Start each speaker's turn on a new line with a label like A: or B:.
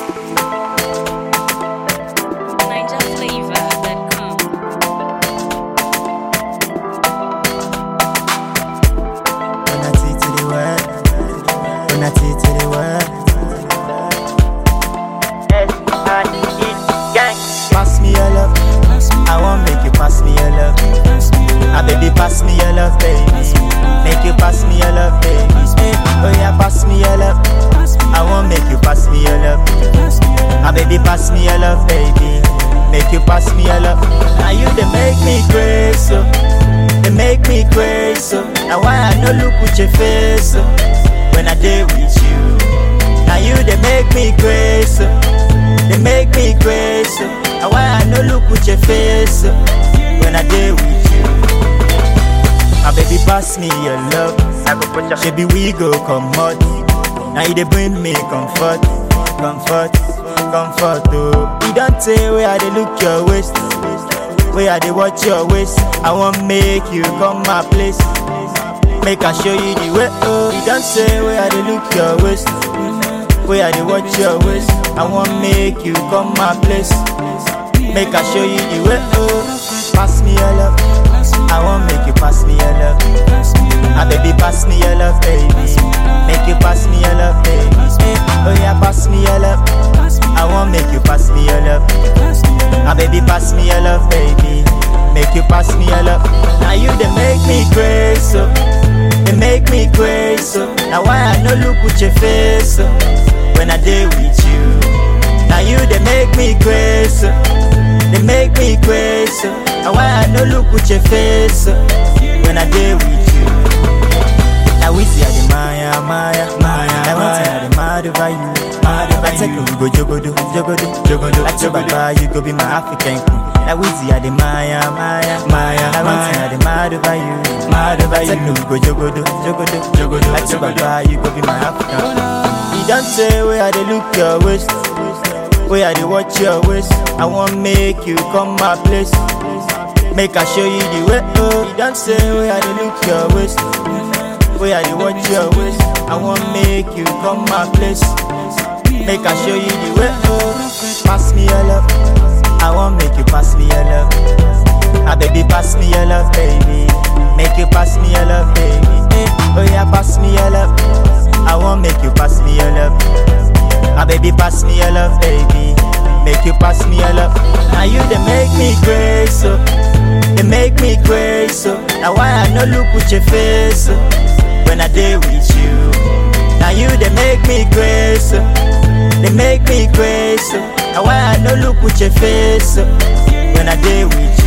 A: NigerFlavor.com.
B: When I take to the world, when I take to the world. Pass me your love, I want make you pass me your love. Ah baby, pass me your love, baby. Make you pass me your love, baby. Oh yeah, pass me your love. I want make you pass me your love. Ah baby, pass me your love, baby. Make you pass me your love. Now you they make me crazy, so they make me crazy. So now why I no look with your face so, when I deal with you. Now you they make me crazy, so, they make me crazy. So now why I no look with your face so, when I deal with you. My baby pass me your love. Baby we go come out. Now you they bring me comfort, comfort, comfort. Oh, you don't say where I they look your waist, where I they watch your waist. I want make you come my place, make I show you the way. Oh, you don't say where I they look your waist, where I they watch your waist. I want make you come my place, make I show you the way. Oh, pass me your love. I want make you pass me your love. Ah baby, pass me your love, baby. Make you pass me your love, baby. Oh yeah, pass me your love. I want make you pass me your love. Ah baby, pass me your love, baby. Make you pass me your love. Now you they make me crazy, so they make me crazy. So now why I no look with your face so, when I deal with you. Now you they make me crazy, so, they make me crazy. So now why I no look with your face so, when I deal with you. Now we see the Maya, Maya, Maya. I want to the mad over you. Mad over you. we go jogodo, jogodo, jogodo. Like your papa, you go be my African queen. Now we see the Maya, Maya, Maya. I want to the mad over you. Mad over you. we go jogodo, jogodo, jogodo. Like your papa, you go be my African queen. You don't say where I they look your waist. Where I they watch your waist. I want make you come my place. Make I show you the way. Oh, you don't say where I they look your waist. Where I they watch your waist. I want make you come my place. Make I show you the way. Oh, pass me your love. I want make you pass me your love. Ah baby, pass me your love, baby. Make you pass me your love, baby. Oh yeah, pass me your love. I want make you pass me your love. Ah baby, pass me your love, baby. Make you pass me your love. Now you they make me crazy, so they make me crazy. So now why I no look with your face so, when I deal with you. Now you they make me crazy, so, they make me crazy. So now why I no look with your face so, when I deal with you.